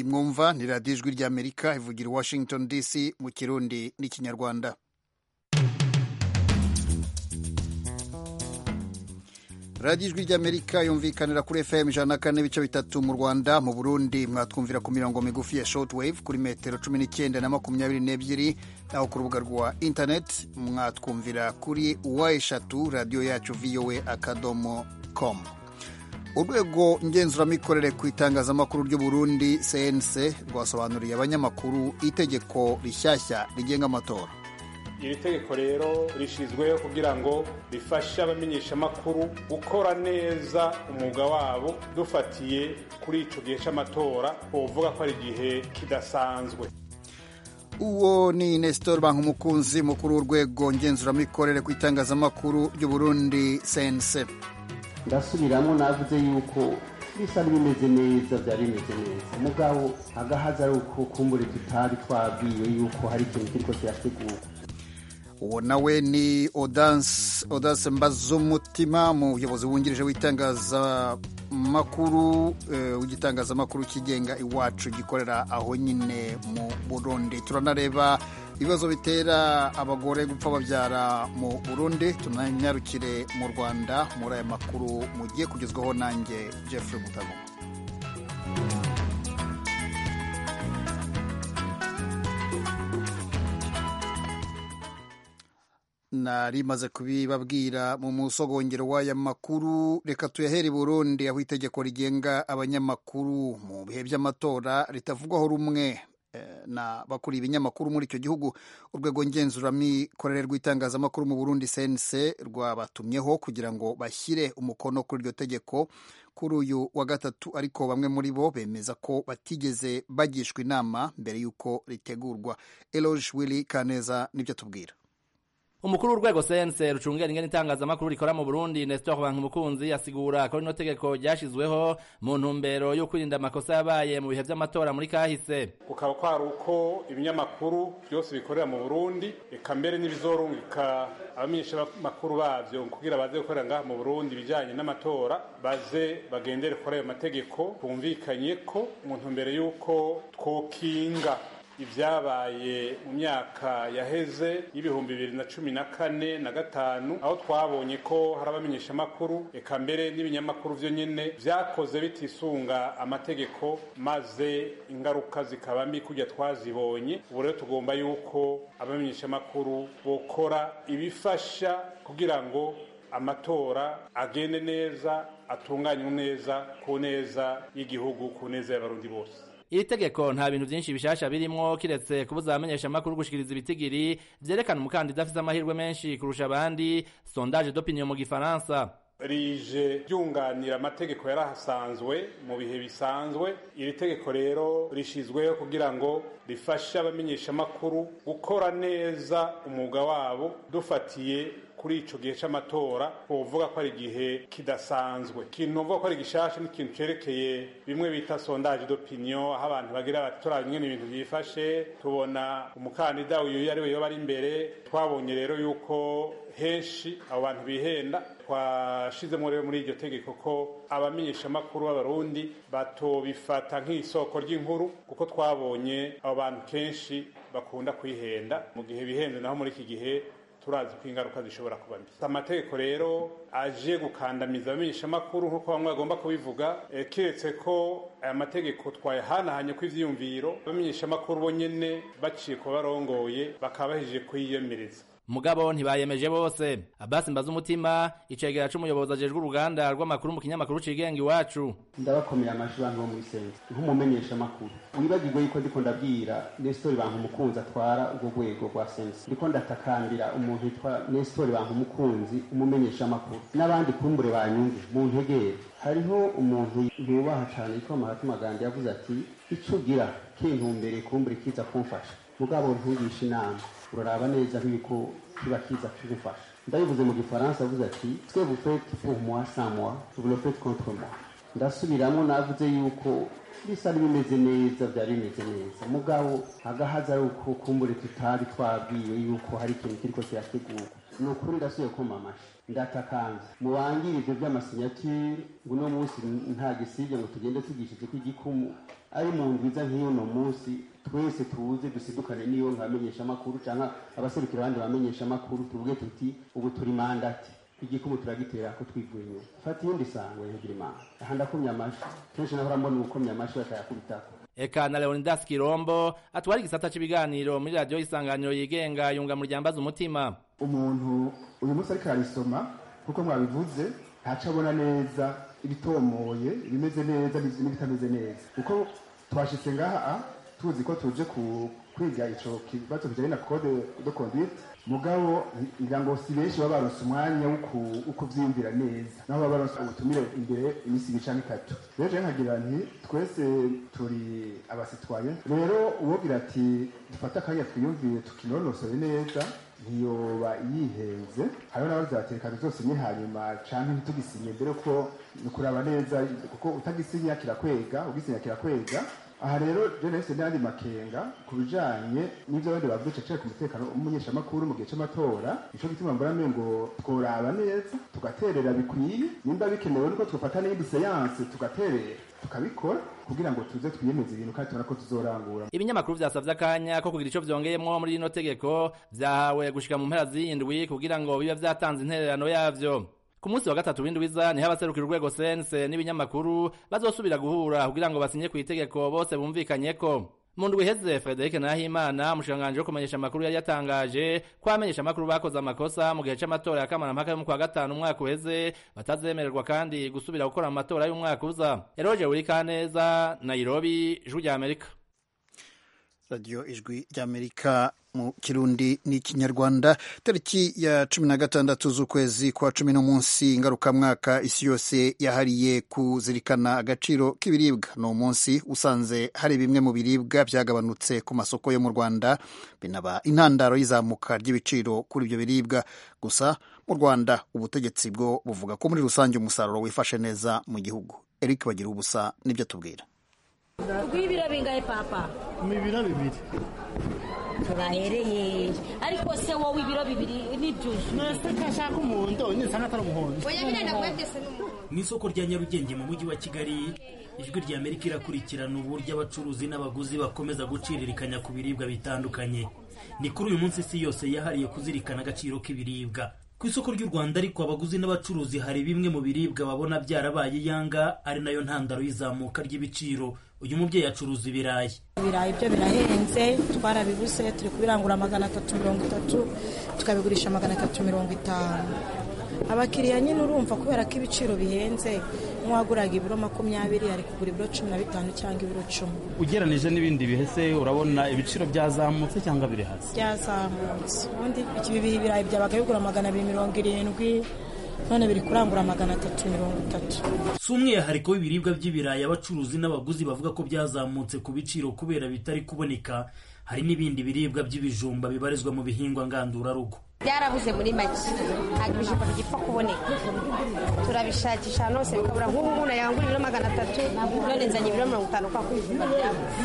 mwumva ni radiyo ijwi ry'amerika ivugira i washington dc mu kirundi n'ikinyarwanda radiyo ijwi ry'amerika yumvikanira kuri fm ijana na kane n'ibice bitatu mu rwanda mu burundi mwatwumvira ku mirongo migufi ya shortwave kuri metero cumi n'icyenda na makumyabiri n'ebyiri naho ku rubuga rwa internet mwatwumvira kuri wa eshatu radiyo yacu voa akadomo com urwego ngenzuramikorere ku itangazamakuru ry'u Burundi cnc rwasobanuriye abanyamakuru itegeko rishyashya rigenga amatora iri tegeko rero rishyizweho kugira ngo rifashe abamenyeshamakuru gukora neza umwuga wabo dufatiye kuri icyo gihe cy'amatora uvuga ko ari igihe kidasanzwe uwo ni nestor bankumukunzi mukuru w'urwego ngenzuramikorere ku itangazamakuru ry'u Burundi cnc ndasubiramo navuze yuko bisa n'ibimeze neza byari bimeze neza mugabo agahaza ari uko kumbure tutari twabwiwe yuko hari ikintu kiriko kirategurwa uwo nawe ni odanse mbazumutima umuyobozi wungirije w'itangazamakuru w'igitangazamakuru kigenga iwacu gikorera aho nyine mu burundi turanareba ibibazo bitera abagore gupfa babyara mu burundi tunanyarukire mu rwanda muri aya makuru mugiye kugezwaho nanjye jeffrey mutago nari maze kubibabwira mu musogongero w'aya makuru reka tuyahere i burundi aho itegeko rigenga abanyamakuru mu bihe by'amatora ritavugwaho rumwe na bakuriye ibinyamakuru muri icyo gihugu urwego ngenzuramikorere rw'itangazamakuru mu burundi cnc rwabatumyeho kugira ngo bashyire umukono kuri iryo tegeko kuri uyu wa gatatu ariko bamwe muri bo bemeza ko batigeze bagishwa inama mbere y'uko ritegurwa eloge willy kaneza nibyo tubwira umukuru w'urwego sense rucungera ingene itangazamakuru rikora mu burundi nestor bankumukunzi asigura ko rino tegeko ryashizweho mu ntumbero yo kwirinda amakosa yabaye mu bihe vy'amatora muri kahise kukaba kwari uko ibinyamakuru byose bikorera mu burundi eka mbere n'ibizorungika abamenyeshamakuru bavyo kugira baze gukorera ngaha mu burundi ibijanye n'amatora baze bagendere kuri ayo mategeko twumvikanye ko mu ntumbero y'uko twokinga ibyabaye mu myaka yaheze y'ibihumbi bibiri na cumi na kane na gatanu aho twabonye ko hari abamenyeshamakuru eka mbere n'ibinyamakuru vyo nyene vyakoze bitisunga amategeko maze ingaruka zikaba mbi kurya twazibonye ubu rero tugomba yuko abamenyeshamakuru bokora ibifasha kugira ngo amatora agende neza atunganywe neza ku neza y'igihugu ku neza y'abarundi bose iri tegeko nta bintu byinshi bishasha birimwo kiretse kubuza abamenyeshamakuru gushikiriza ibitigiri vyerekana umukandida afise amahirwe menshi kurusha abandi sondage d'opinion mu gifaransa rije ryunganira amategeko yarahasanzwe mu bihe bisanzwe iri tegeko rero rishizweho kugira ngo rifashe abamenyeshamakuru gukora neza umwuga wabo dufatiye kuri ico gihe c'amatora uvuga ko ari igihe kidasanzwe ikintu uvuga ko ari gishasha n'ikintu cerekeye bimwe bita sondage d'opinion aho abantu bagira bati turaba ingene ibintu byifashe tubona umukandida uyu ari we yoba ari imbere twabonye rero yuko henshi abo bantu bihenda twashizemo rero muri iryo tegeko ko abamenyeshamakuru b'abarundi batobifata nk'isoko ry'inkuru kuko twabonye abo bantu kenshi bakunda kwihenda mu gihe bihenze naho muri iki gihe turazi ko ingaruka zishobora kuba mbi amategeko rero aje gukandamiza abamenyeshamakuru nk'uko bamwe bagomba kubivuga kiretse ko aya mategeko twayahanahanye ko ivyiyumviro abamenyeshamakuru bo nyene baciye ku barongoye bakaba bahejeje kuyiyemereza mugabo ntibayemeje bose abasi mbaza umutima icegera c'umuyobozi ajejwe uruganda rw'amakuru mu kinyamakuru cigenga iwacu ndabakomera amajwi bantu bo muri sense nk'umumenyesha amakuru wibagirwe yuko ndiko ndabwira nestori bantu umukunzi atwara urwo rwego rwa sense ndiko ndatakambira umuntu yitwa nestori bantu umukunzi umumenyesha amakuru n'abandi kumbure banyumve mu ntegere hariho umuntu yubaha cane yitwa mahatma gandhi yavuze ati ico ugira kintumbere kumbure kiza kumfasha mugabo ntugisha inama uraraba neza nk'ibiko kiba kiza kigufasha ndabivuze mu gifaransa avuze ati twe vous faites pour moi sans moi vous le faites contre moi ndasubiramo navuze yuko bisa n'ibimeze neza byari bimeze neza mugabo agahaza ari uko kumbure tutari twabwiwe yuko hari ikintu kiriko kirategurwa ni ukuri ndasubiye kuma amashi ndatakanze mubangire ivyo vy'amasinyatire ngo uno munsi nta gisibye ngo tugende tugishije ko igikumu ari mu ndwiza nk'iyo no munsi twese tuze dusidukane niyo nkabamenyesha amakuru canke abaserukira abandi bamenyesha amakuru tuvuge tuti ubu turi mandati igikumu turagitera ko twivuye inyuma fata iyindi sangwe ntigira imana aha ndakomye amashi kenshi nahora mbona uwukomye amashi bakayakubitako eka na leonidas kirombo atwara igisata cy'ibiganiro muri radiyo y'isanganiro yigenga yunga mu ryambaza umutima umuntu uyu munsi ariko ararisoma kuko mwabivuze ntaco abona neza ibitomoye ibimeze neza n'ibitameze neza kuko twashitse ngaha tuzi ko tuje ku kwiga ico kibazo kijanye na code de conduite mugabo ngira ngo si benshi baba baronse umwanya wo kuvyiyumvira neza naho baba baronse ubutumire imbere imisi ibiri canke itatu rero jewe nkagira nti twese turi abasitwaye rero uwogira ati dufate akanya twiyumvire tukinonosore neza ntiyoba yihenze hariho n'abazatereka tuzosinye hanyuma canke ntitugisinye mbere ko ni ukuraba neza kuko utagisinya kirakwega ugisinya kirakwega aha rero je nahise n'andi makenga ku bijanye n'ivyo abandi bavuze cecere ku mutekano w'umunyeshamakuru mu gihe c'amatora nico gituma mbona ngo tworaba neza tugaterera bikwiye nimba bikenewe nuko twofata n'iyindi seyanse tugaterera tukabikora kugira ngo tuze twiyemeze ibintu kandi tubona ko tuzorangura ibinyamakuru vyasavye akanya ko kugira ico vyongeyemwo muri rino tegeko vyahawe gushika mu mpera z'indwi kugira ngo bibe vyatanze intererano yavyo ku munsi wa gatatu w'indwiza niho abaserukira urwego sense n'ibinyamakuru bazosubira guhura kugira ngo basinye ku itegeko bose bumvikanyeko mu ndwi iheze frederic nahimana umushikiranganji wo kumenyesha amakuru yari yatangaje ko abamenyesha amakuru bakoze amakosa mu gihe c'amatora ya kamarampaka yo mu kwa gatanu umwaka uheze batazemererwa kandi gusubira gukora mu matora y'umwaka uza eroje wurikaneza nairobi ijwi rya amerika radiyo ijwi ry'amerika mu kirundi n'ikinyarwanda tariki ya cumi na gatandatu z'ukwezi kwa cumi n'umunsi ngarukamwaka isi yose yahariye kuzirikana agaciro k'ibiribwa ni umunsi usanze hari bimwe mu biribwa byagabanutse ku masoko yo mu rwanda binaba intandaro y'izamuka ry'ibiciro kuri ibyo biribwa gusa mu rwanda ubutegetsi bwo buvuga ko muri rusange umusaruro wifashe neza mu gihugu eric bagira ubusa nibyo tubwira rw'ibiro bingahe papa mu biro bibiri turahereye ariko se wowe ibiro bibiri n'ibyuzuye mwese kashaka umuhondo nisanga atari umuhondo oya birenda kwegese n'umuhondo mu isoko rya nyarugenge mu mujyi wa kigali ijwi rya amerika irakurikirana uburyo abacuruzi n'abaguzi bakomeza guciririkanya ku biribwa bitandukanye ni kuri uyu munsi isi yose yahariye kuzirikana agaciro k'ibiribwa ku isoko ry'u rwanda ariko abaguzi n'abacuruzi hari bimwe mu biribwa babona byarabaye iyanga ari nayo ntandaro y'izamuka ry'ibiciro uyu mubyeyi acuruza ibirayi ibirayi byo birahenze twarabibuze turi kubirangura magana atatu mirongo itatu tukabigurisha magana atatu mirongo itanu abakiriya nyine urumva kubera ko ibiciro bihenze nk'uwaguraga ibiro makumyabiri ari kugura ibiro cumi na bitanu cyangwa ibiro cumi ugeranije n'ibindi bihese urabona ibiciro byazamutse cyangwa biri hasi byazamutse ubundi ibi birayi byabaga bigura magana abiri mirongo irindwi none biri kurangura magana atatu mirongo itatu si umwihariko w'ibiribwa by'ibirayi abacuruzi n'abaguzi bavuga ko byazamutse ku biciro kubera bitari kuboneka hari n'ibindi biribwa by'ibijumba bibarizwa mu bihingwa ngandurarugo byarabuze muri make ntabwo ibijumba bigipfa kuboneka turabishakisha ahantu hose bikabura nk'ubu umuntu yangura ibiro magana atatu none nzanye ibiro mirongo itanu kwa ko ibijumba byabuze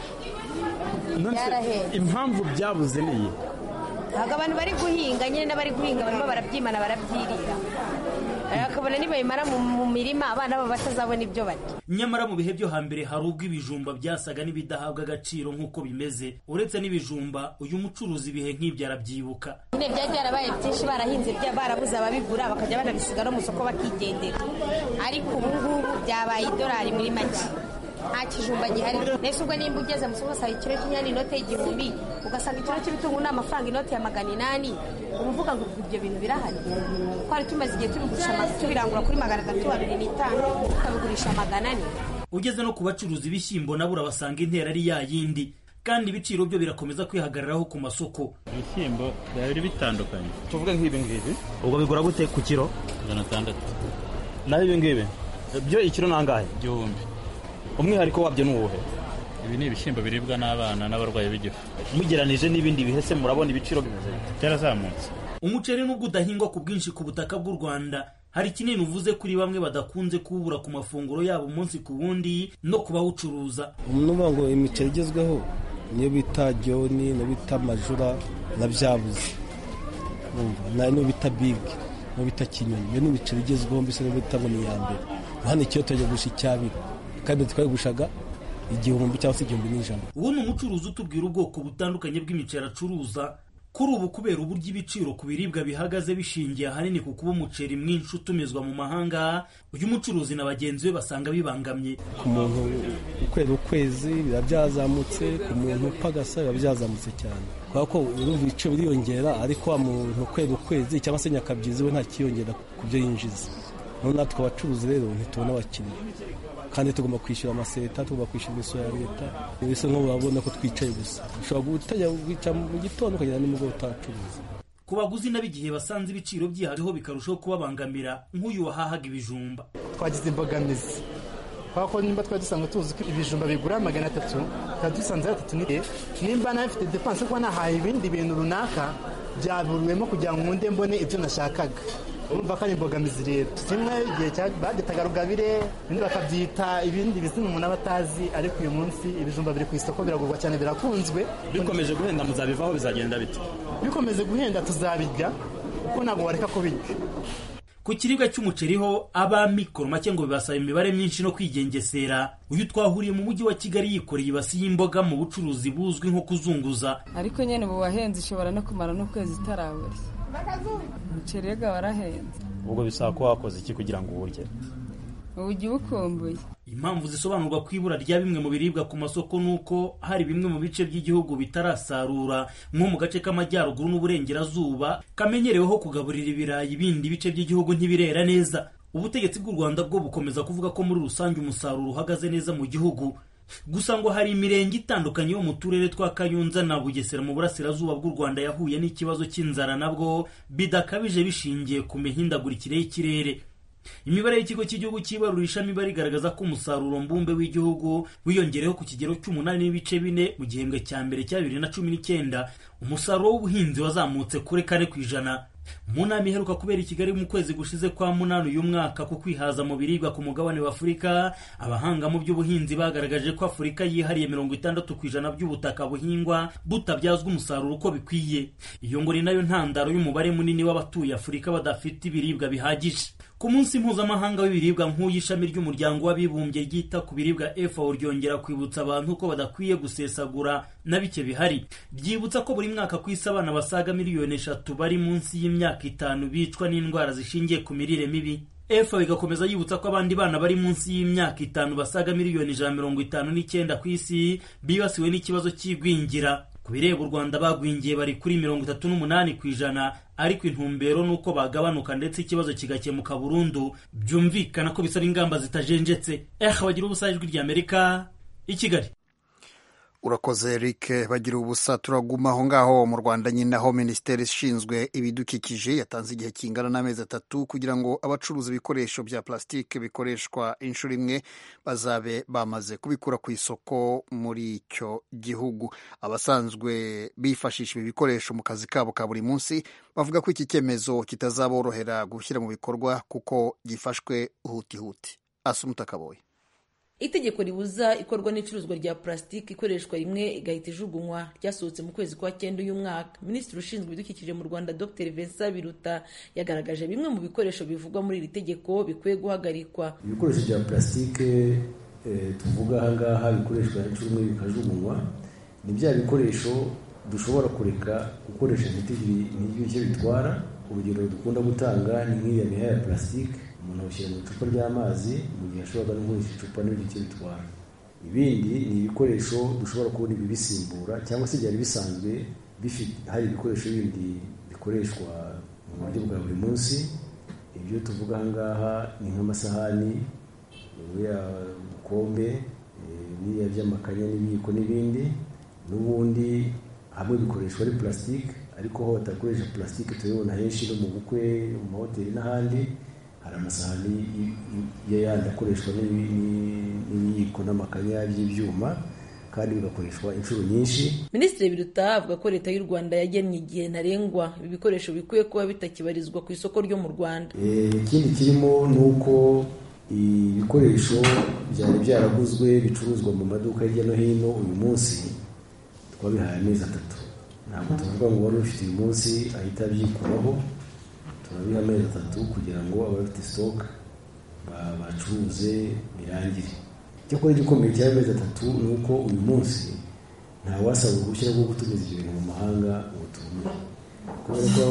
byarahenze impamvu byabuze ni iyi ntabwo abantu bari guhinga nyine n'abari guhinga barimo barabyimana barabyirira bakabona nibabimara mu mirima abana babo batazabona ibyo barya nyamara mu bihe byo hambere hari ubwo ibijumba byasaga n'ibidahabwa agaciro nk'uko bimeze uretse n'ibijumba uyu mucuruzi ibihe nk'ibyo arabyibuka nyine byari byarabaye byinshi barahinze barabuze ababigura bakajya banabisiga no mu isoko bakigendera ariko ubu ngubu byabaye idolari muri make nta kijumba gihari mbese ubwo nimba ugeze mu isoko usaba ikiro cy'inyanya inote y'igihumbi ugasanga ikiro cy'ibitunguru ni amafaranga inote ya magana inani uba uvuga ngo ibyo bintu birahari twari tumaze igihe tubigurisha tubirangura kuri magana atatu abiri n'itanu tukabigurisha magana ane ugeze no ku bacuruzi ibishyimbo nabo urabasanga intera ari ya yindi kandi ibiciro byo birakomeza kwihagararaho ku masoko ibishyimbo byari bitandukanye tuvuge nk'ibi ngibi ubwo bigura gute ku kiro magana atandatu naho ibi ngibi byo ikiro ni angahe igihumbi umwihariko wabyo ni uwuhe ibi ni ibishyimbo biribwa n'abana n'abarwayi b'igifu mugeranije n'ibindi bihese murabona ibiciro bimeze byarazamutse umuceri nubwo udahingwa ku bwinshi ku butaka bw'u rwanda hari kinini uvuze kuri bamwe badakunze kuwubura ku mafunguro yabo umunsi ku wundi no ku bawucuruza umuntu ngo imiceri igezweho niyo bita jyoni niyo bita majura na byabuze nayo niyo bita bigi niyo bita kinyoni iyo ni ibiceri bigezweho mbese niyo bita ngo ni iya mbere hano ikiyo tujya gurisha icyabiri kandi twayigushaga igihumbi cyangwa se igihumbi n'ijana ubu ni umucuruzi utubwira ubwoko butandukanye bw'imiceri acuruza kuri ubu kubera uburyo ibiciro ku biribwa bihagaze bishingiye ahanini ku kuba umuceri mwinshi utumizwa mu mahanga uyu mucuruzi na bagenzi be basanga bibangamye ku muntu ukwera ukwezi biba byazamutse ku muntu upagasa biba byazamutse cyane kubera ko urumva ibiciro biriyongera ariko wa muntu ukwera ukwezi cyangwa se nyakabyizi we nta kiyongera ku byo yinjiza none natwe abacuruzi rero ntitubona abakiriya kandi tugomba kwishyura amaseta tugomba kwishyura imisoro ya leta mbese nk'ubu urabona ko twicaye gusa ushobora gutajya wicara mu gitondo ukagera nimugoroba utacuruza ku baguzi n'igihe basanze ibiciro byihariho bikarushaho kubabangamira nk'uyu wahahaga ibijumba twagize imbogamizi kubera ko nimba twari dusanzwe tuzi ko ibijumba bigura magana atatu tukaba dusanze ari atatu n'igihe nimba nawe mfite depanse kuba nahaye ibindi bintu runaka byaburiwemo kugira ngo nkunde mbone ibyo nashakaga urumva ko ari imbogamizi rero kimwe igihe bagitaga rugabire ibindi bakabyita ibindi bizina umuntu aba atazi ariko uyu munsi ibijumba biri ku isoko biragurwa cyane birakunzwe bikomeje guhenda muzabivaho bizagenda bite bikomeze guhenda tuzabirya kuko ntabwo wareka kubirya ku kiribwa cy'umuceri ho ab'amikoro make ngo bibasaba imibare myinshi no kwigengesera uyu twahuriye mu mujyi wa kigali yikoreye ibasi y'imboga mu bucuruzi buzwi nko kuzunguza ariko nyine ubu wahenze ishobora no kumara n'ukwezi itarabura umuceri rega warahenze ubwo bisaba ko wakoze iki kugira ngo uwurye ubugi bukumbuye impamvu zisobanurwa ku ibura rya bimwe mu biribwa ku masoko ni uko hari bimwe mu bice by'igihugu bitarasarura nko mu gace k'amajyaruguru n'uburengerazuba kamenyereweho kugaburira ibirayi ibindi bice by'igihugu ntibirera neza ubutegetsi bw'u rwanda bwo bukomeza kuvuga ko muri rusange umusaruro uhagaze neza mu gihugu gusa ngo hari imirenge itandukanye yo mu turere twa kayunza na bugesera mu burasirazuba bw'u rwanda yahuye n'ikibazo cy'inzara nabwo bidakabije bishingiye ku mihindagurikire y'ikirere imibare y'ikigo cy'igihugu cy'ibarurishamibare igaragaza ko umusaruro mbumbe w'igihugu wiyongereho ku kigero cy'umunani n'ibice bine mu gihembwe cya mbere cya bibiri na cumi n'icyenda umusaruro w'ubuhinzi wazamutse kuri kane ku ijana mu nama iheruka kubera i kigali mu kwezi gushize kwa munani uyu mwaka ku kwihaza mu biribwa ku mugabane wa afurika abahanga mu by'ubuhinzi bagaragaje ko afurika yihariye mirongo itandatu ku ijana by'ubutaka buhingwa butabyazwa umusaruro uko bikwiye iyo ngo ni nayo ntandaro y'umubare munini w'abatuye afurika badafite ibiribwa bihagije ku munsi mpuzamahanga w'ibiribwa nk'uyu ishami ry'umuryango w'abibumbye ryita ku biribwa FAO ryongera kwibutsa abantu ko badakwiye gusesagura na bike bihari ryibutsa ko buri mwaka ku isi abana basaga miliyoni eshatu bari munsi y'imyaka itanu bicwa n'indwara zishingiye ku mirire mibi FAO igakomeza yibutsa ko abandi bana bari munsi y'imyaka itanu basaga miliyoni ijana mirongo itanu n'icyenda ku isi bibasiwe n'ikibazo cy'igwingira ku bireba u rwanda bagwingiye bari kuri mirongo itatu n'umunani ku ijana ariko intumbero ni uko bagabanuka ndetse ikibazo kigakemuka burundu byumvikana ko bisaba ingamba zitajenjetse eh bagira ubusa ijwi ry'amerika i kigali urakoze eric bagira ubusa turaguma aho ngaho mu rwanda nyine aho minisiteri ishinzwe ibidukikije yatanze igihe kingana n'amezi atatu kugira ngo abacuruza ibikoresho bya plasitike bikoreshwa inshuro imwe bazabe bamaze kubikura ku isoko muri icyo gihugu abasanzwe bifashisha ibi bikoresho mu kazi kabo ka buri munsi bavuga ko iki cyemezo kitazaborohera gushyira mu bikorwa kuko gifashwe hutihuti asumuta kaboye itegeko ribuza ikorwa n'icuruzwa rya purasitiki ikoreshwa rimwe igahita ijugunywa ryasohotse mu kwezi kwa cyenda uyu mwaka minisitiri ushinzwe ibidukikije mu rwanda dr vincent biruta yagaragaje bimwe mu bikoresho bivugwa muri iri tegeko bikwiye guhagarikwa ibikoresho bya purasitike tuvuga aha ngaha bikoreshwa inshuro imwe bikajugunywa ni bya bikoresho dushobora kureka gukoresha ntitugire icyo bitwara urugero dukunda gutanga ni nk'iriya miha ya purasitike umuntu awushyira mu icupa ry'amazi mu gihe ashobora no gukoresha icupa n'ibindi icyo bitwara ibindi ni ibikoresho dushobora kubona ibibisimbura cyangwa se byari bisanzwe hari ibikoresho bindi bikoreshwa mu buryo bwa buri munsi ibyo tuvuga aha ngaha ni nk'amasahani buriya bukombe biriya by'amakanya n'ibiyiko n'ibindi n'ubundi hamwe bikoreshwa ari purasitike ariko aho batakoresha purasitike turabibona henshi no mu bukwe mu mahoteli n'ahandi hari amasahani yayandi akoreshwa n'ibiyiko n'amakanya by'ibyuma kandi bigakoreshwa inshuro nyinshi minisitiri biruta avuga ko leta y'u rwanda yagennye igihe ntarengwa ibi bikoresho bikwiye kuba bitakibarizwa ku isoko ryo mu rwanda ikindi kirimo ni uko ibikoresho byari byaraguzwe bicuruzwa mu maduka hirya no hino uyu munsi twabihaye amezi atatu ntabwo tuvuga ngo wari ufite uyu munsi ahita abyikuraho turabiha amezi atatu kugira ngo abafite sitoke bacuruze birangire icyakora igikomeye cy'amezi atatu ni uko uyu munsi ntawasaba uruhushya rwo gutumiza ibyo bintu mu mahanga ngo tubure kubera ko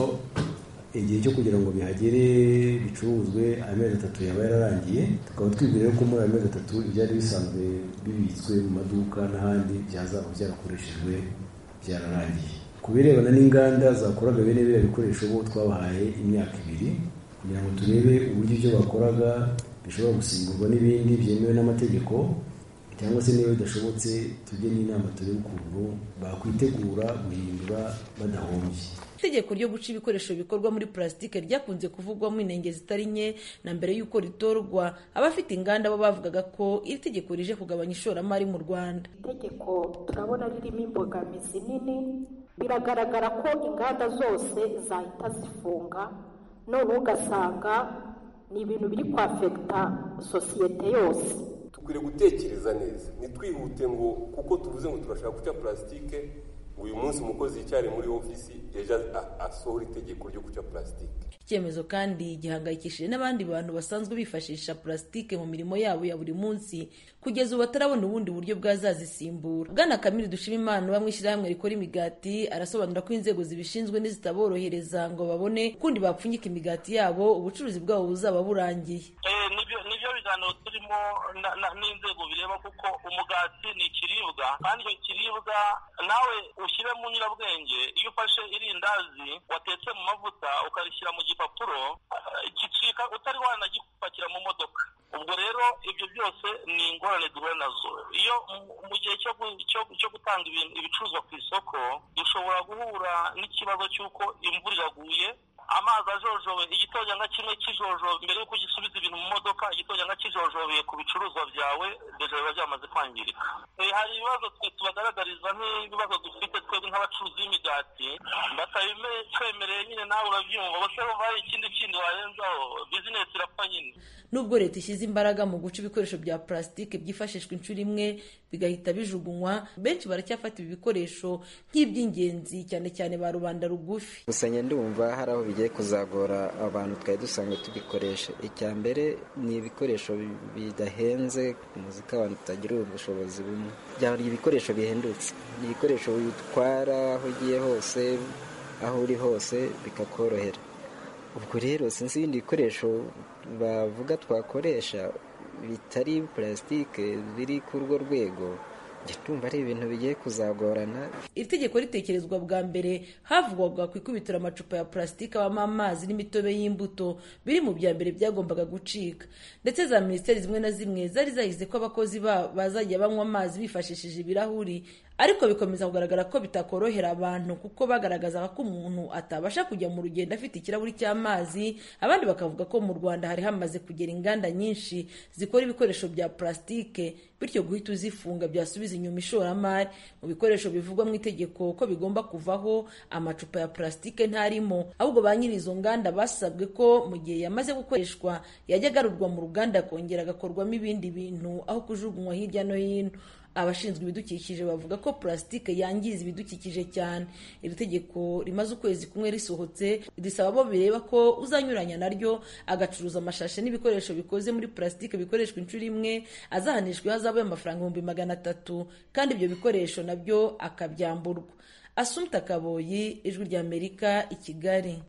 igihe cyo kugira ngo bihagere bicuruzwe amezi atatu yaba yararangiye tukaba twibwira ko muri ayo mezi atatu ibyari bisanzwe bibitswe mu maduka n'ahandi byazaba byarakoreshejwe byararangiye ku birebana n'inganda zakoraga bene biriya bikoresho bo twabahaye imyaka ibiri kugira ngo turebe uburyo ibyo bakoraga bishobora gusimburwa n'ibindi byemewe n'amategeko cyangwa se niba bidashobotse tujye n'inama turebe ukuntu bakwitegura guhindura badahombye itegeko ryo guca ibikoresho bikorwa muri purasitike ryakunze kuvugwamo inenge zitari nke na mbere y'uko ritorwa abafite inganda bo bavugaga ko iri tegeko rije kugabanya ishoramari mu rwanda itegeko turabona ririmo imbogamizi nini biragaragara ko inganda zose zahita zifunga none ugasanga ni ibintu biri kwafekita sosiyete yose dukwiriye gutekereza neza ntitwihute ngo kuko tuvuze ngo turashaka guca purasitike ngo uyu munsi umukozi yicyare muri ofisi ejo asohora itegeko ryo guca purasitike icyemezo kandi gihangayikishije n'abandi bantu basanzwe bifashisha purasitike mu mirimo yabo ya buri munsi kugeza ubu batarabona ubundi buryo bwazazisimbura bwana kamiri dushima imana uba mu ishyirahamwe rikora imigati arasobanura ko inzego zibishinzwe nizitaborohereza ngo babone ukundi bapfunyika imigati yabo ubucuruzi bwabo buzaba burangiye nibyo biganiro turimo n'inzego bireba kuko umugati ni ikiribwa kandi icyo kiribwa nawe ushyire mu nyurabwenge iyo ufashe irindazi watetse mu mavuta ukarishyira mu gipapuro gicika utari wanagipakira mu modoka ubwo rero ibyo byose ni ingorane duhura nazo iyo mu gihe cyo gutanga ibicuruzwa ku isoko dushobora guhura n'ikibazo cy'uko imvura iraguye amazi ajojobe igitonyanga kimwe kijojobe mbere y'uko gisubiza ibintu mu modoka igitonyanga kijojobeye ku bicuruzwa byawe deja biba byamaze kwangirika hari ibibazo twe tubagaragariza nk'ibibazo dufite twebwe nk'abacuruzi b'imigati batabitwemereye nyine nawe urabyumva bose bumva hari ikindi kindi warenzaho bizinesi irapfa nyine nubwo leta ishyize imbaraga mu guca ibikoresho bya purasitike byifashishwa inshuro imwe bigahita bijugunywa benshi baracyafata ibi bikoresho nk'iby'ingenzi cyane cyane ba rubanda rugufi gusa ndumva hari aho bigiye kuzagora abantu twari dusanzwe tubikoresha icya mbere ni ibikoresho bidahenze muzi ko abantu tutagira ubushobozi bumwe byaba ibikoresho bihendutse ni ibikoresho bitwara aho ugiye hose aho uri hose bikakorohera ubwo rero sinzi ibindi bikoresho bavuga twakoresha bitari purasitike biri ku urwo rwego ndumva ari ibintu bigiye kuzagorana iri tegeko ritekerezwa bwa mbere havugwaga ku ikubitiro amacupa ya purasitike abamo amazi n'imitobe y'imbuto biri mu bya mbere byagombaga gucika ndetse za minisiteri zimwe na zimwe zari zahize ko abakozi bazajya banywa amazi bifashishije ibirahuri ariko bikomeza kugaragara ko bitakorohera abantu kuko bagaragazaga ko umuntu atabasha kujya mu rugendo afite ikirahuri cy'amazi abandi bakavuga ko mu rwanda hari hamaze kugera inganda nyinshi zikora ibikoresho bya purasitike bityo guhita uzifunga byasubiza inyuma ishoramari mu bikoresho bivugwa mu itegeko ko bigomba kuvaho amacupa ya purasitike ntarimo ahubwo ba nyiri izo nganda basabwe ko mu gihe yamaze gukoreshwa yajya agarurwa mu ruganda akongera agakorwamo ibindi bintu aho kujugunywa hirya no hino abashinzwe ibidukikije bavuga ko purasitike yangiza ibidukikije cyane iri tegeko rimaze ukwezi kumwe risohotse risaba abo bireba ko uzanyuranya naryo agacuruza amashashi n'ibikoresho bikoze muri purasitike bikoreshwa inshuro imwe azahanishwa ihazabu y'amafaranga ibihumbi magana atatu kandi ibyo bikoresho nabyo akabyamburwa asumta kaboyi ijwi ry'amerika i kigali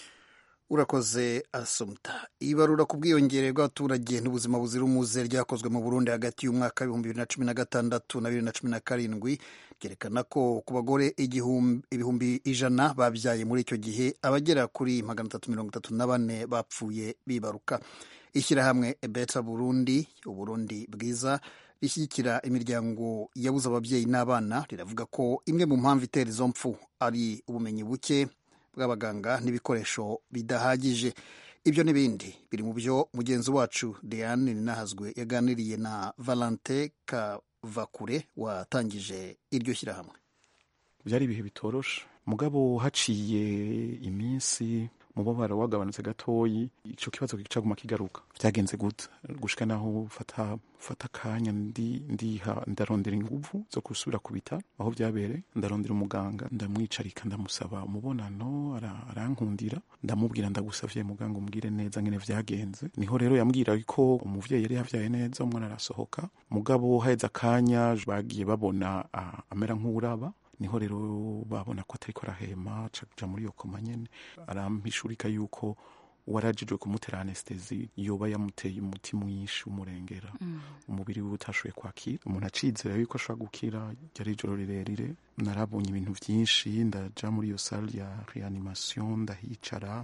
urakoze asumta ibarura ku bwiyongere bw'abaturage n'ubuzima buzira umuze ryakozwe mu burundi hagati y'umwaka w'ibihumbi bibiri na cumi na gatandatu na bibiri na cumi na karindwi ryerekana ko ku bagore ibihumbi ijana babyaye muri icyo gihe abagera kuri magana atatu mirongo itatu na bane bapfuye bibaruka ishyirahamwe beta burundi uburundi bwiza rishyigikira imiryango yabuze ababyeyi n'abana riravuga ko imwe mu mpamvu itera izo mpfu ari ubumenyi buke bw'abaganga n'ibikoresho bidahagije ibyo n'ibindi biri mu byo mugenzi wacu Diane Ninahazwe yaganiriye na Valente Kavakure watangije iryo shyirahamwe byari ibihe bitoroshe mugabo haciye iminsi umubabaro wagabanutse gatoyi ico kibazo kicaguma kigaruka vyagenze gute gushika naho fata fata akanya ndi ndiha ndarondera inguvu zo gusubira ku bitaro aho vyabereye ndarondera umuganga ndamwicarika ndamusaba umubonano ara- arankundira ndamubwira ndagusavye muganga umbwire neza ngene vyagenze niho rero yambwira ko umuvyeyi yari yavyaye neza umwana arasohoka mugabo haheze akanya bagiye babona ah, amera nk'uraba niho rero babona ko atariko arahema aca muri iyo koma nyene arampishurika yuko uwarajijwe kumutera anestesi yoba yamuteye umuti mwinshi umurengera umubiri wiwe utashoboye kwakira umuntu acizera yuko ashobora gukira ryari ijoro rirerire narabonye ibintu vyinshi ndaja muri iyo salle ya reanimation ndahicara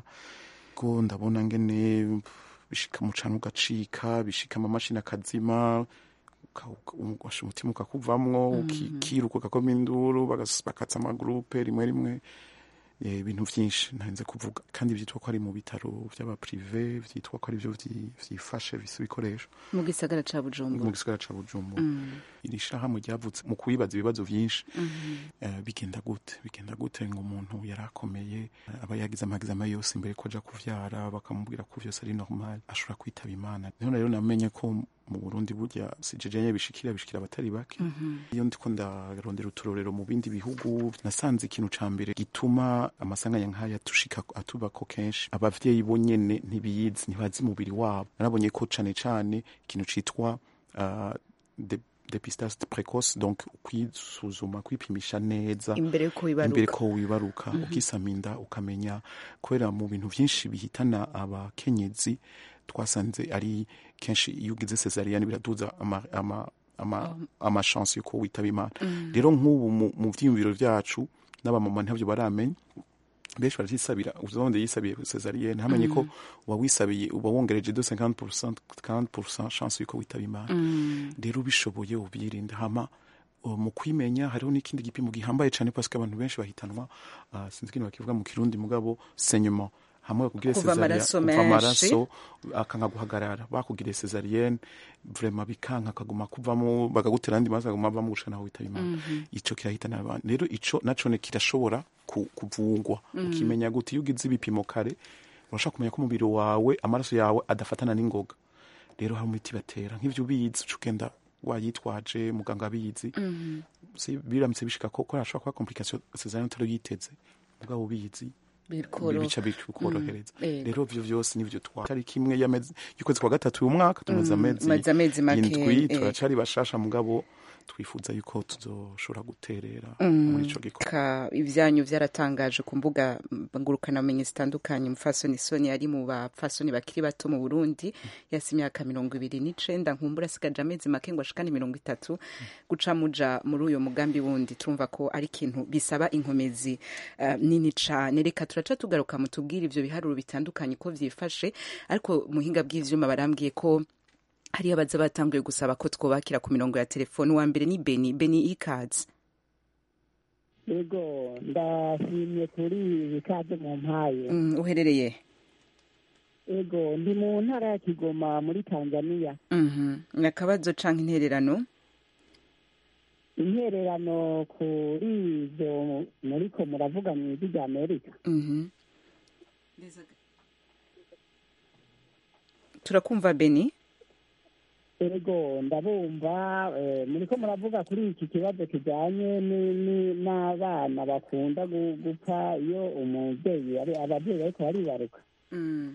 ko ndabona ngene bishika mu canwa ugacika bishika amamashini akazima uka- uka- ugasha umutima ukakuvamwo ukiruka ugakoma induru bagas- bakatsa amagurupe rimwe rimwe eh, ibintu vyinshi ntarinze kuvuga kandi vyitwa ko ari mu bitaro vy'abaprive vyitwa ko ari vyo vyi- vyifashe bise ibikoresho mu gisagara ca mu bujumbura gisagara ca bujumbura Mm. iri shirahamwe ryavutse mu kubibaza ibibazo vyinshi Mhm. Eh, bigenda gute bigenda gute ngo umuntu yari akomeye eh, aba yagize amagizama yose imbere ko aja kuvyara bakamubwira ko vyose ari normal ashobora kwitaba imana niho rero namenye ko mu burundi burya sijejenye bishikira bishikira abatari bake Mhm. iyo ndiko ndarondera uturorero mu bindi bihugu nasanze ikintu ca mbere gituma amasanganya nk'aya tushika atubako kenshi abavyeyi bo nyene ntibiyizi ntibazi umubiri wabo narabonye ko cane cane ikintu citwa uh, de depistage precoce donc kwisuzuma kwipimisha neza Imbere yuko wibaruka. imbere ko wibaruka Mhm. ukisama inda ukamenya kubera mu bintu vyinshi bihitana abakenyezi twasanze ari kenshi iyo ugize cesarienne biraduza ama, ama, ama, ama chance yuko witaba imana Mm. rero nk'ubu mu- mu vyiyumviro vyacu n'abamama ntabyo baramenya benshi baravyisabira uzonde yisabiye cesarienne hamenye ko Mm. wawisabiye uba wongereje de 50% 40% chance yuko witaba imana Mm. rero ubishoboye ubyirinda hama uh, mu kwimenya hariho n'ikindi gipimo gihambaye cyane parce que abantu benshi bahitanwa uh, sinzi ikintu bakivuga mu kirundi mugabo saignement hamwe bakugire Kuva amaraso kuva menshi. amaraso akanka guhagarara bakugiriye cesarienne vraiment bikanka akaguma kuvamo bakagutera andi maraso akaguma avamo gushika naho witaba imana Mhm. ico kirahitana abantu rero ico naco ne kirashobora ku- kuvugwa Mhm. ukimenya gute iyo ugize ibipimo kare urashobora kumenya ko umubiri wawe amaraso yawe adafatana n'ingoga rero hari imiti batera nk'ivyo ubizi uca ugenda wayitwaje muganga abizi Mhm. Si- biramutse bishika ko ko hashobora kuba complication cesarienne utari yiteze mugabo ubizi Bikoroha. bica bikorohereza Mm, yego. rero vyo vyose nivyo twa tariki imwe y'amezi y'ukwezi kwa gatatu uyu mwaka tumaze Mm, amezi maze amezi make, indwi eh. turacari bashasha mugabo twifuza yuko tuzoshobora guterera Mm. muri ico gikorwa Ka- ivyanyu vyaratangaje ku mbuga ngurukanabumenyi zitandukanye umufasoni soni ari mu bapfasoni bakiri bato mu burundi yasi imyaka mirongo ibiri n'icenda nkumbura asigaje amezi make ngo ashikane mirongo itatu guca muja muri uyo mugambi wundi turumva ko ari ikintu bisaba inkomezi eh, nini cane reka turaca tugaruka mutubwire ivyo biharuro bitandukanye ko vyifashe ariko muhinga bw'ivyuma barambwiye ko hariyo abaza batanguye gusaba ko twobakira ku mirongo ya telefoni uwa mbere ni beni beni ikazi yego ndashimye kuri ibi kaze mu mpaye Mm, uherereye yego ndi mu ntara ya kigoma muri tanzania Mhm. ni akabazo canke intererano intererano kuri ibyo muriko muravuga mu ijwi rya amerika Mhm. turakumva beni yego ndabumva eh, muriko muravuga kuri iki kibazo kijanye ni- ni- n'abana bakunda gu- gupfa iyo umubyeyi ari ababyeyi bariko baribaruka Mm.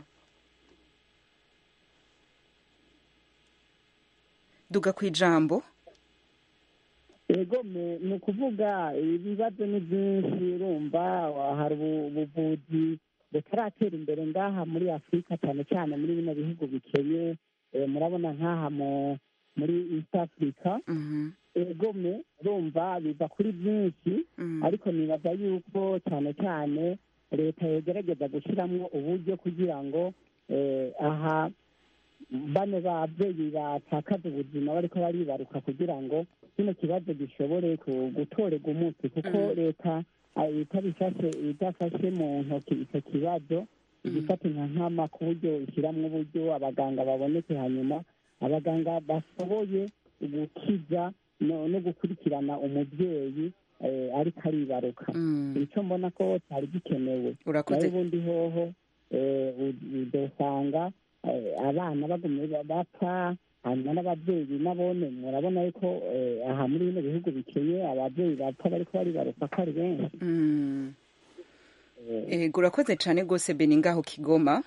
duga ku ijambo yego me- ni ukuvuga ibibazo ni byinshi urumva hari ubu- ubuvuzi butaratera imbere ngaha muri afurika cyane cyane muri bino bihugu bikenye eh, murabona nk'aha mu muri east africa yego me urumva biva kuri byinshi ariko nibaza yuko cyane cyane leta yogerageza gushyiramo uburyo kugira ngo eh, aha bano babyeyi batakaza ubuzima bariko baribaruka kugira ngo kino kibazo gishobore ku- gutorerwa umuti kuko Mm. leta ah, itabifashe idafashe mu ntoki icyo kibazo igifata nka nkama ku buryo ishyiramo uburyo abaganga baboneke hanyuma abaganga bashoboye gukiza no no gukurikirana umubyeyi eh, ariko aribaruka icyo mbona ko cyari gikenewe Urakoze. nayo ubundi hoho eh, u- udosanga eh, abana bagumye ba- bapfa hanyuma n'ababyeyi nabone murabona yuko eh, aha muri bino bihugu bikeye ababyeyi bapfa bariko baribaruka ko ari benshi Mm. ego urakoze cyane rwose beni ngaho kigoma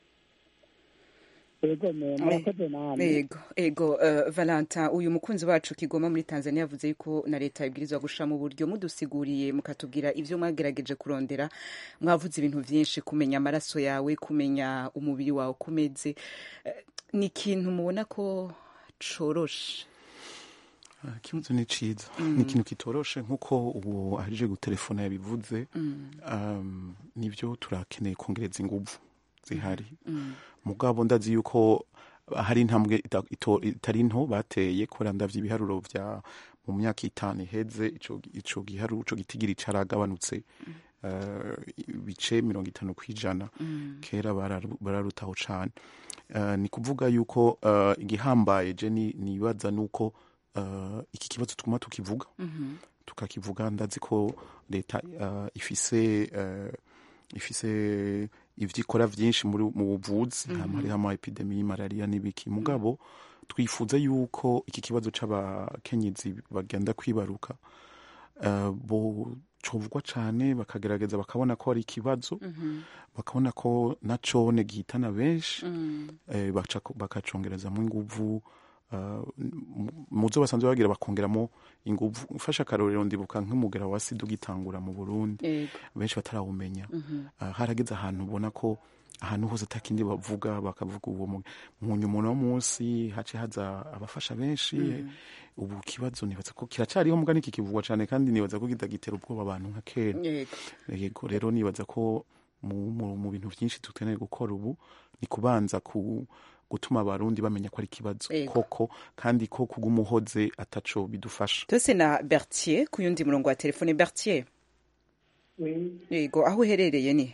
ego me murakoze namwe ego ego uh, valentin uyu mukunzi wacu kigoma muri tanzania yavuze yuko na leta ibwirizwa gushira mu buryo mudusiguriye mukatubwira ivyo mwagerageje kurondera mwavuze ibintu vyinshi kumenya amaraso yawe kumenya umubiri wawe uko umeze Eh, ni ikintu mubona ko coroshe Ah, ikibazo ni ciza ni ikintu kitoroshe nk'uko uwo ahejeje gutelefona yabivuze Mm. um, nibyo turakeneye kongereza inguvu zihari Mm. mugabo ndazi yuko hari intambwe ita- ito- itari nto bateye kubera ndavye ibiharuro vya mu myaka itanu iheze ico ico giharuro ico gitigiri caragabanutse uh, ibice mirongo itanu kw'ijana Mm. kera bararu- bararutaho cane uh, ni kuvuga yuko uh, igihambaye je ni- nibaza nuko uh, iki kibazo tuguma tukivuga Mhm. tukakivuga ndazi ko leta uh, ifise uh, ifise ivyo ikora vyinshi muri mu buvuzi Mhm. hama hariho ama epidemi malaria n'ibiki mugabo twifuza yuko iki kibazo c'abakenyezi bagenda kwibaruka uh, bo covugwa cane bakagerageza bakabona ko ari ikibazo Mhm. bakabona ko nacone gihitana benshi Mm. eh, baca- bakacongerezamo inguvu uh, mu- muzo basanzwe bagira bakongeramo inguvu mfashe akarorero ndibuka nk'umugera wa sida ugitangura mu burundi Yego. benshi batarawumenya Mhm. uh, harageze ahantu ubona ko ahantu hose atakindi bavuga bakavuga uwo mu- mu nyuma uno munsi hace haza abafasha benshi Mhm. ubu kibazo nibaza ko kiracariho mugani kikivugwa cane kandi nibaza ko kitagitera ubwoba abantu nka kera Yego. yego rero nibaza ko mu, mu, mu bintu byinshi dukeneye gukora ubu ni kubanza ku gutuma abarundi bamenya ko ari ikibazo Yego. koko kandi ko kugumuhoze ataco bidufasha tose na bertier ku yundi murongo wa telefone bertier yego aho uherereye ni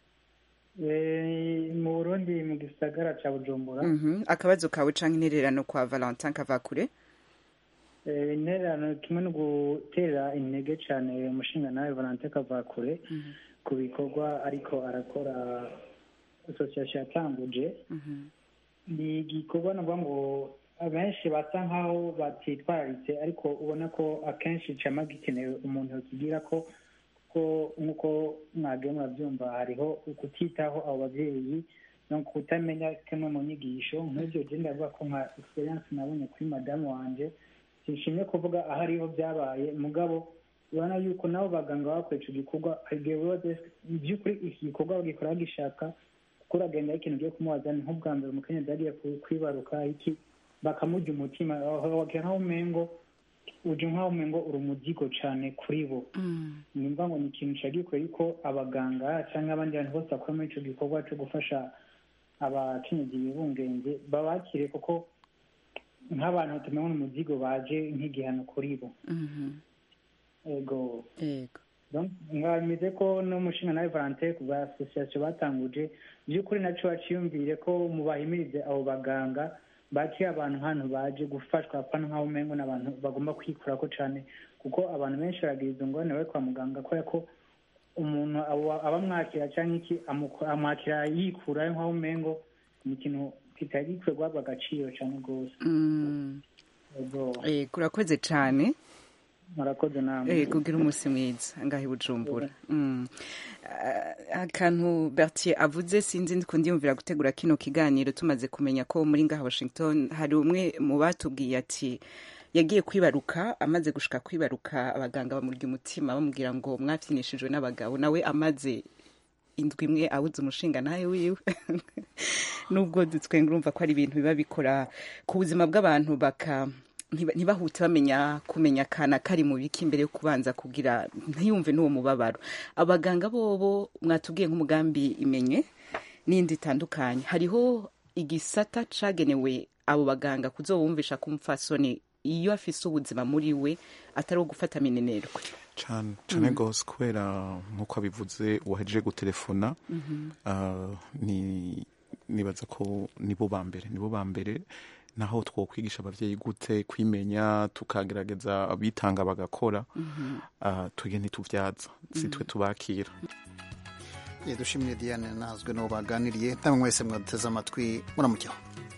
Eh, mu burundi mu gisagara ca bujumbura Mhm. akabazo kawe canke intererano kwa valentin kavakure Eh, intererano kimwe no gutera intege cane umushinga nawe valante kavakure ku bikorwa ariko arakora association yatanguje ni igikorwa navuga ngo abenshi basa nkaho batitwararitse ariko ubona ko akenshi cama gikenewe umuntu yokigira ko ko nk'uko mwagiye murabyumva hariho ukutitaho abo babyeyi no kutamenya kimwe mu nyigisho nk'ibyo je ndavuga ko nka experience nabonye kuri madamu wanje sinshimye kuvuga aho ariho byabaye mugabo urabona yuko nabo baganga bakora ico gikorwa igihe wose by'ukuri iki gikorwa bagikora bagishaka kuko uragenda ikintu ugiye kumubaza ni nk'ubwa mbere umukenyezi yagiye ku- kwibaruka iki bakamurya umutima wagira nk'aho umengo uje nk'aho umengo uri umuzigo cane kuri bo nimba ngo ni ikintu cagikwiye yuko abaganga cyangwa abandi bantu bose bakora muri ico gikorwa co gufasha abakenyezi bibungenze babakire kuko nk'abantu tumenya umuzigo baje nk'igihano kuri bo ego yego ngameze ko n'umushinga nawe valante ku bwa association batanguje by'ukuri naco baciyumvire ko mubahimirize abo baganga bakire abantu nk'ahantu baje gufashwa apana nk'aho umengo n'abantu bagomba kwikurako cane kuko abantu benshi baragira izo ngorane bari kwa muganga kubera ko umuntu aba- abamwakira cyangwa iki amuko- amwakira yikurayo nk'aho umengo ni ikintu kitari gikwiye guhabwa agaciro cane rwose Mm. ego yego urakoze cane murakoze namwe Eh, kugira umunsi mwiza ngaho i bujumbura Mm. Ah, akantu bertier avuze sinzi ndiko ndiyumvira gutegura kino kiganiro tumaze kumenya ko muri ngaha washington hari umwe mu batubwiye ati yagiye kwibaruka amaze gushika kwibaruka abaganga bamurya umutima bamubwira ngo mwapfinishijwe n'abagabo nawe amaze indwi imwe abuze umushinga nawe wiwe nubwo dutwenga urumva ko ari ibintu biba bikora ku buzima bw'abantu baka ntiba- ntibahute bamenya kumenya akana kari mu biki mbere yo kubanza kugira ntiyumve n'uwo mubabaro abaganga bobo mwatubwiye nk'umugambi imenye n'indi itandukanye hariho igisata cagenewe abo baganga kuzobumvisha ko umupfasoni iyo afise ubuzima muri we atari uwo gufata minenerwe cane cane gose kubera nk'uko abivuze uwahejeje gutelefona Mhm. ah, ni nibaza ko nibo ba mbere nibo ba mbere naho twokwigisha abavyeyi gute kwimenya tukagerageza abitanga bagakora Mhm. ah, twege ntituvyaza si twe tubakira dushimire diane nazwe n'uwo baganiriye namwe mwese mwaduteze amatwi muramukeho